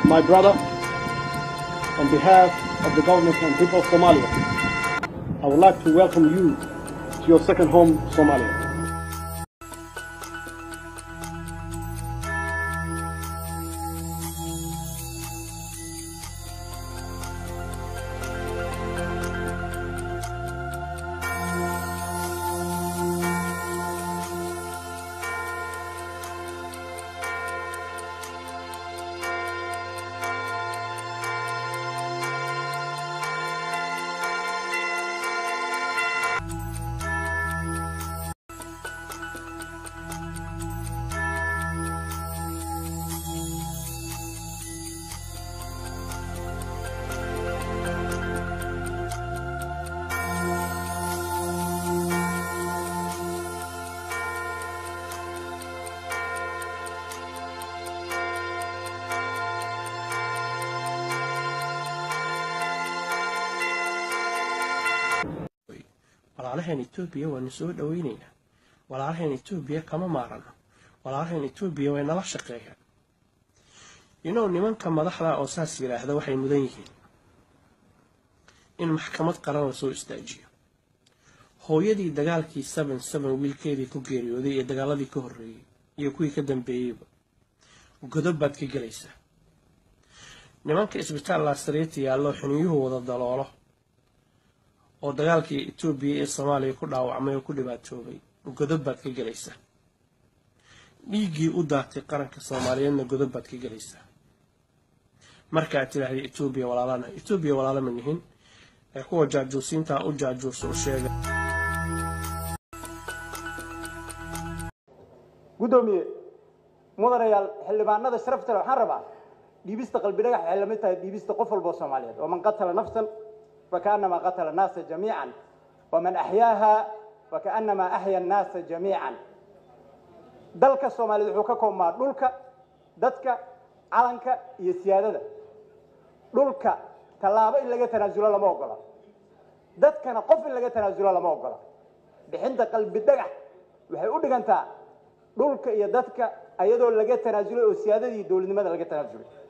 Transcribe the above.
my brother, on behalf of the government and people of Somalia, I would like to welcome you to your second home, Somalia. walaalaheen etoobiya waanu soo dhoweynaynaa walaalaheen etoobiya kama maarano walaalaheen etoobiya way nala shaqeeyaan inow nimanka madaxda oo saas yidhaahda waxay mudan yihiin in maxkamad qaran la soo istaajiyo hooyadii dagaalkii seven seven wiilkeedii ku geeriyooday iyo dagaaladii ka horreeyey iyo kuwii ka dambeeyeyba godob baad ka gelaysaa nimanka isbitaal laasariita yaallo xiniyuhu wada daloolo oo dagaalkii etoobiya ee soomaaliya ku dhaawacmay oo ku dhibaatoobay godob baad ka gelaysaa dhiiggii u daatay qaranka soomaaliyeedna godob baad ka gelaysaa marka aad tidhaahday etoobiya walaalana etoobiya walaala ma nihin ee kuwa jaajuusiintaa u jaajuusa u sheega guddoomiye mudanayaal xildhibaanada sharafta leh waxaan rabaa dhiibista qalbi dhagax waxay lamid tahay dhiibista qof walba oo soomaaliyeed waman qatala nafsan فكأنما قتل الناس جميعا ومن أحياها وكأنما أحيا الناس جميعا dalka soomaaliyeed wuxuu ka koobmaa dhulka dadka calanka iyo siyaadada dhulka tallaabo in laga tanaasulo lama ogola dadkana qof in laga tanaasulo lama ogola bixinta qalbi dhagax waxay u dhigantaa dhulka iyo dadka ayadoo laga tanaasulay oo siyaadadii dowladnimada laga tanaasulay